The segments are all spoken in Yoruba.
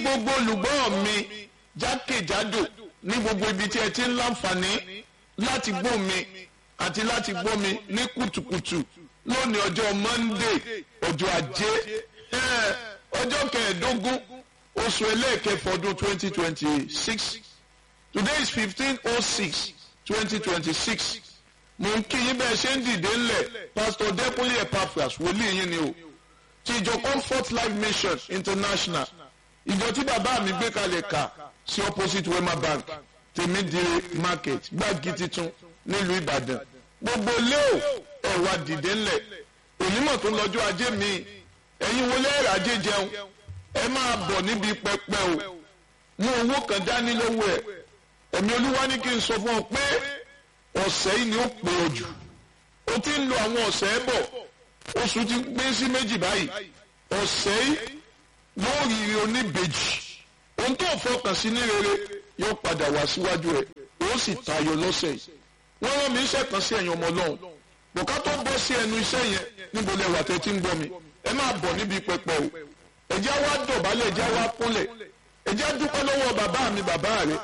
gbogbo olùgbọ́ mi jákèjádò ní gbogbo ibi tí ẹ ti ń láǹfààní láti gbọ́ mi àti láti gbọ́ mi ní kùtùkùtù lónìí ọjọ́ Monday ọjọ́ ajé eh, ọjọ́ kẹẹ̀ẹ́dógún oṣù ẹlẹ́ẹ̀kẹfọ́ ọdún twenty twenty six today is fifteen oh six twenty twenty six mo ń kí yín bẹ́ẹ̀ ṣe ń dìde ńlẹ̀ pastor Dẹ́kunlé Epaphras wòlíì yín ni o ti ìjọ Comfort Life Mission International ìjọ tí bàbá mi gbé kalẹ̀ kà sí opposite Wema Bank tèmídìrí market gbági titun nílùú Ìbàdàn gbogbo léo ẹ̀wà dìde ńlẹ̀ onímọ̀ tó ń lọ́jọ́ ajé mi ẹ̀yin wọlé ẹ̀rọ ajé jẹun ẹ máa bọ̀ níbi pẹpẹ o mú owó kan dání lọ́wọ́ ẹ̀ ẹ̀mí olúwa ní kí n sọ fún ọ pé ọ̀sẹ̀ yìí ni ó pè ọ jù o ti ń lo àwọn ọ̀sẹ̀ bọ̀ oṣù ti gbé sí méjì báyìí ọ̀sẹ̀ yìí yóò rí oníbejì ohun tó fọkàn sí ní rere yóò padà wá síwájú ẹ̀ ó sì tayọ lọ́sẹ̀ yìí wọ́n rán mi iṣẹ́ kan sí ẹ̀yìn ọmọ ọlọ́run bùkà tó bọ́ sí ẹnu iṣẹ́ yẹn níbo lẹ wà tẹ́ tí ń gbọ́ mi ẹ máa bọ̀ níbi pẹpẹ o ẹ̀jẹ̀ wá dọ̀bálẹ̀ ẹ̀jẹ̀ wá kúnlẹ̀ ẹ̀jẹ̀ dúpẹ́ lọ́wọ́ bàbá mi bàbá rẹ̀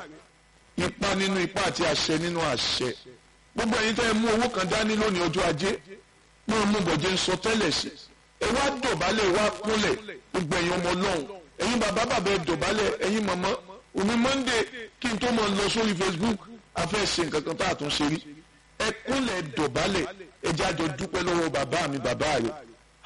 ipa nínú ipa àti àṣẹ nínú àṣẹ gbogbo ẹ̀yin tẹ́ ẹ mú owó kan dání lónìí ọjọ́ ajé mú mú bọ̀jẹ̀ ń sọ tẹ́lẹ̀ sí ẹ wá dọ̀bálẹ̀ ẹ wá kúnlẹ̀ gbogbo ẹ̀yin ọmọ ọlọ́run ẹ̀yin bàbá bàbá ẹ dọ̀bálẹ̀ ẹ̀yin màmá òní Monday kí n tó mọ̀ lọ sórí Facebook afẹ́ ṣe nǹkan kan tá a tún ṣe rí ẹ kúnlẹ̀ dọ̀bálẹ̀ ẹ jẹ́ àjọ dúpẹ́ lọ́wọ́ bàbá mi bàbá rẹ̀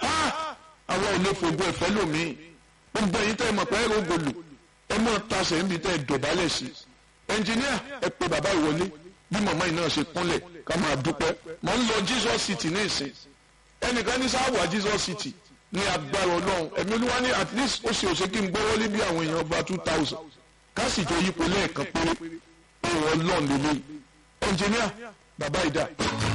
ha àwọn ò lè fògbó ẹ̀fẹ́ lòmíì gbogbo ẹ̀yin tẹ́ ẹ mọ̀ pé ẹ rògbòlò ẹ mọ̀ tasẹ̀ níbi tẹ́ ẹ dọ̀bálẹ̀ sí ẹnjìníà ẹ pe bàbá ìwọlé bí màmá yìí náà ṣe kúnlẹ̀ ká máa dúpẹ́ mọ̀ ń lọ Jesus City ní ìsìn ẹnìkan ní sáwà Jesus City ní agbára ọlọ́run ẹ̀mí olúwa ní at least ó ṣe òṣèkí ń gbọ́wọ́ lé bí àwọn èèyàn ọba two thousand ká sì tó yípo lẹ́ẹ̀kan péré òun ọlọ́run lélẹ́yìn ẹnjìníà bàbá ìdá.